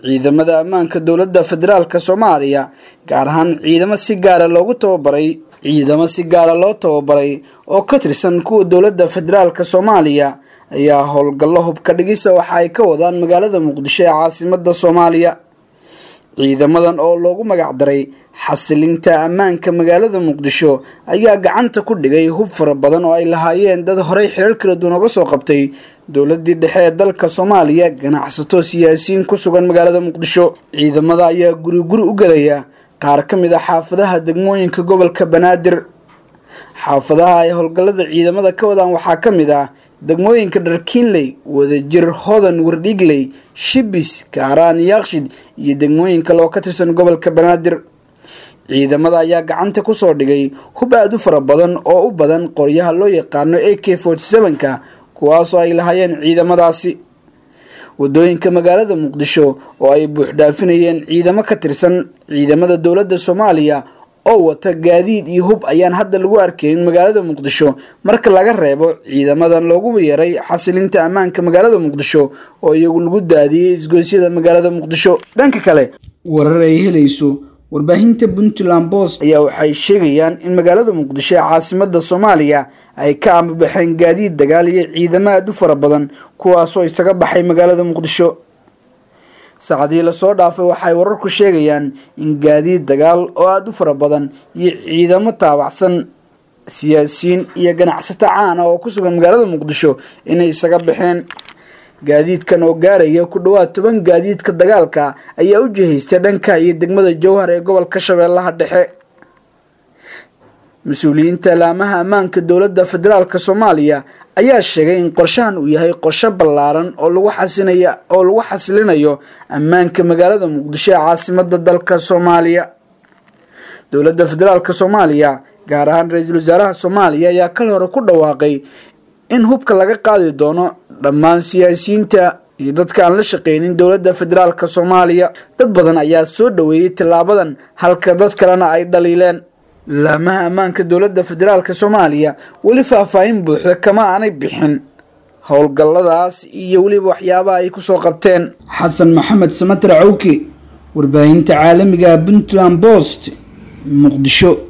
ciidamada ammaanka dowladda federaalka soomaaliya gaar ahaan ciidamo si gaara loogu tababaray ciidamo si gaara loo tababaray oo ka tirsan kuwa dowladda federaalka soomaaliya ayaa howlgallo hubka dhigisa waxa ay ka wadaan magaalada muqdisho ee caasimada soomaaliya ciidamadan oo loogu magacdaray xasilinta ammaanka magaalada muqdisho ayaa gacanta ku dhigay hub fara badan oo ay lahaayeen dad horey xirar kala duwan oga soo qabtay dowladii dhexe ee dalka soomaaliya ganacsato siyaasiyiin ku sugan magaalada muqdisho ciidamada ayaa guri guri u gelaya qaar ka mid a xaafadaha degmooyinka gobolka banaadir xaafadaha ay howlgallada ciidamada ka wadaan waxaa ka mid ah degmooyinka dharkiinley wadajir hodan wardhigley shibis kaaraan yaakshid iyo degmooyin kale oo ka tirsan gobolka banaadir ciidamada ayaa gacanta kusoo dhigay hub aada u fara badan oo u badan qoryaha loo yaqaano a k forty seven-ka kuwaasoo ay lahaayeen ciidamadaasi wadooyinka magaalada muqdisho oo ay buuxdhaafinayeen ciidamo ka tirsan ciidamada dowladda soomaaliya oo wata gaadiid iyo hub ayaan hadda lagu arkaynin magaalada muqdisho marka laga reebo ciidamadan loogu yeeray xasilinta ammaanka magaalada muqdisho oo iyagu lagu daadiyey isgoysyada magaalada muqdisho dhanka kale warar ay helayso warbaahinta puntland post ayaa waxay sheegayaan in magaalada muqdisho ee caasimada soomaaliya ay ka ambabaxeen gaadiid dagaal iyo ciidamo aada u fara badan kuwaasoo isaga baxay magaalada muqdisho saacadii lasoo dhaafay waxay wararku sheegayaan in gaadiid dagaal oo aada u fara badan iyo ciidamo taabacsan siyaasiyiin iyo ganacsato caana oo ku sugan magaalada muqdisho inay isaga baxeen gaadiidkan oo gaaraya ku dhawaad toban gaadiidka dagaalka ayaa u jihaystay dhanka iyo degmada jowhar ee gobolka shabeellaha dhexe mas-uuliyiinta laamaha ammaanka dowladda federaalka soomaaliya ayaa sheegay in qorshahan uu yahay qorshe ballaaran oo lagu xasinaya oo lagu xasilinayo ammaanka magaalada muqdisho ee caasimada dalka soomaaliya dowladda federaalka soomaaliya gaar ahaan ra-iisul wasaaraha soomaaliya ayaa kal hore ku dhawaaqay in hubka laga qaadi doono dhammaan siyaasiyiinta iyo dadka aan la shaqeynin dowladda federaalka soomaaliya dad badan ayaa soo dhaweeyey tillaabadan halka dad kalena ay dhaliileen laamaha ammaanka dowladda federaalka soomaaliya weli faahfaahin buuxda kama aanay bixin howlgalladaas iyo weliba waxyaabaha ay kusoo qabteen xasan maxamed samater cawke warbaahinta caalamiga puntland post muqdisho